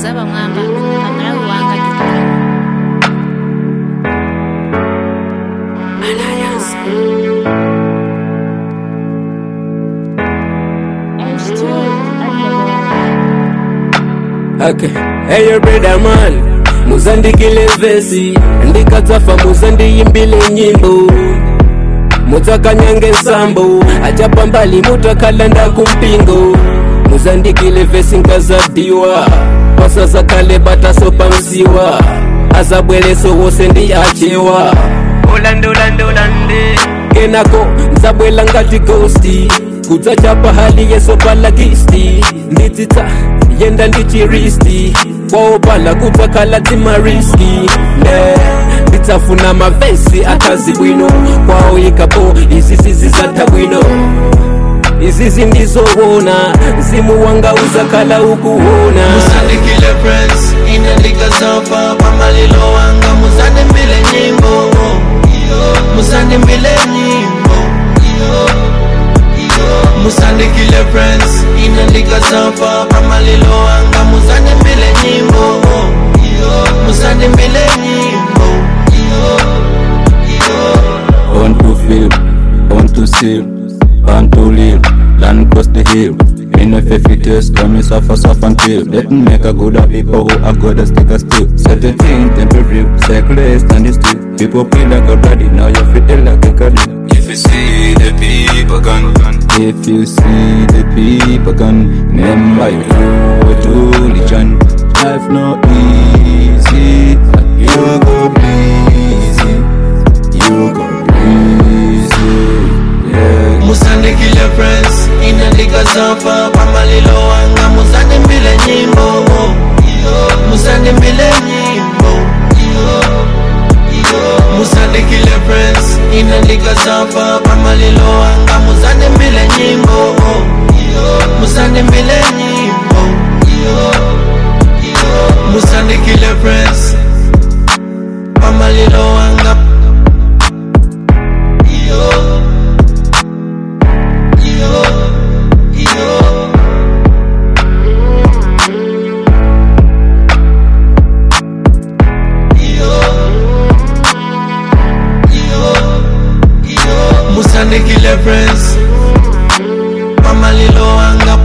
ez'abamwamba pamalawi wanga Okay. Hey, your brother man, muzandikile vesi ndikadzafa muzandiyimbile nyimbo mudzakanyange nsambo achapa mbali mutakhalanda kumpingo muzandikile vesi nkazadiwa pasazakale bataso pamsiwa azabweleso wose ndi achewa olandolandolande kenako nzabwela ngati ghosti kudzachapa hali yeso palakisti nditsitsa yenda ndichiristi kwaopala kudzakhala timariski ne nditsafuna mavesi akazi bwino kwaoyikapo izizi zizatha bwino izizi ndizowona mzimu wanga uzakhala ukuwona musandikile friends inandika zafa pamalilo wanga musandimbile nyimbo musandimbile nyimbo musandikile friends inandika zafa pamalilo wanga musandimbile nyimbo musandimbile nyimbo On to feel, on to seal, on to live, land cross the hill. In a fifty tears, come suffer, suffer until Let me make a good of people who are good as stick a still. Set a thing, temporary, cycle, stand still. People play like a body, now you feel like a cuddle. If you see the people gone, if you see the people gone, remember you do to religion. Life no easy, you go easy, you go easy, yeah. musandikile friends inandika zafa pamalilo wanga musandimbile nyimbo musandimbile nyimbo musandikile friends inandika zafa pamalilo wanga musandimbile nyimbo musandimbile nyimbo musandikile friends pamalilo wanga musandikile friends pamalilo wanga